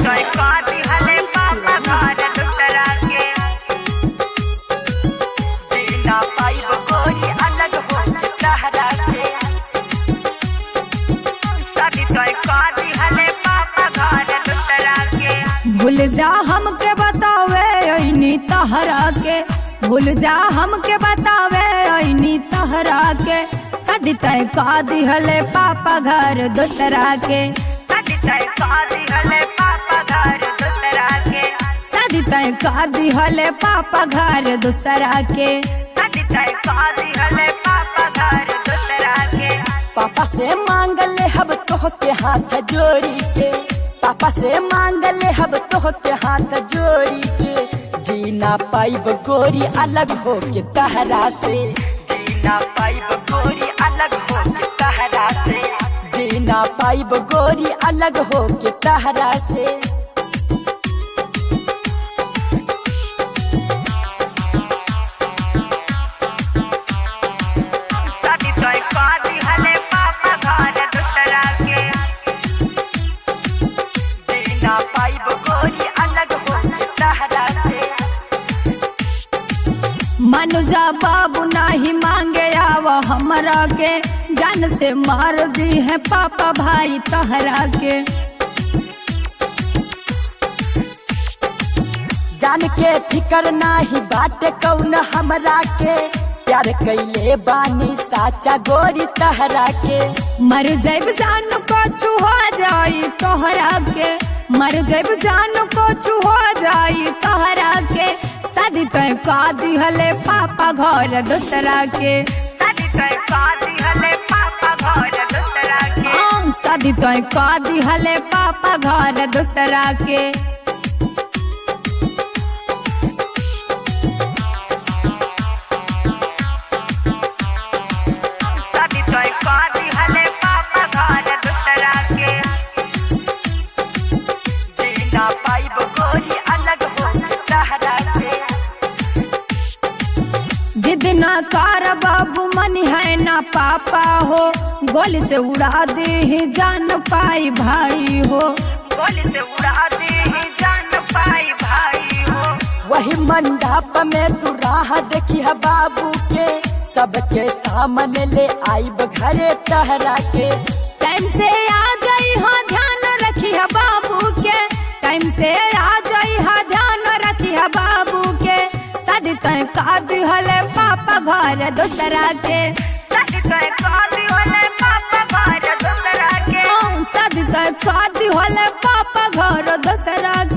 तोय काटी हले पापा घर दूसरा के जीना पाइब गोरी अलग हो सहरा से शादी तोय काटी हले पापा घर दूसरा के भूल जा हमके बतावे ऐनी तहरा के भूल जा हमके बतावे ऐनी तहरा के शादी तय का दिहले पापा घर दूसरा के शादी तोय काटी हले पापा घर दूसरा के शादी तय का दिहले पापा घर दूसरा के शादी तोय काटी हले पापा घर दूसरा के पापा से मांग ले हब तोह के हाथ जोड़ी के पापा से मांग ले हब तोह के हाथ जोड़ी के जीना पाइब गोरी अलग हो के तहरा से जीना पाइब गोरी अलग हो के सहरा से जीना पाइब गोरी अलग हो के तहरा से शादी तोय काटी हले पापा घर दूसरा के जीना पाइब गोरी अलग हो के सहरा से मनुजा बाबू नाही मांगे आव हमरा के जान से मार दी है पापा भाई तहरा के जान के फिकर नाही बाटे कौन हमरा के प्यार कैले बानी साचा गोरी तहरा के मर जैब जान को छुआ जाई तोहरा के मर जैब जान को छुआ जाई तोहरा के शादी तय का दिहले पापा घर दूसरा के शादी तोय काटी हले पापा घर दूसरा के हम शादी तय का दिहले पापा घर दूसरा के शादी तोय काटी हले पापा घर दूसरा के जीना पाइब गोरी अलग हो के सहरा से जिद ना कर बाबू मन है ना पापा हो गोली से उड़ा दे ही जान पाई भाई हो गोली से उड़ा दे ही जान पाई भाई हो वही मंडप में तू राह देखी है बाबू के सबके सामने ले आईब घरे तहरा के टाइम से आ जाई हाँ ध्यान रखी है बाबू के टाइम से आ जाई हाँ ध्यान रखी है बाबू के शादी तय का दिहले पापा घर दूसरा के शादी तोय काटी हले पापा घर दूसरा के हम शादी तय का दिहले पापा घर दूसरा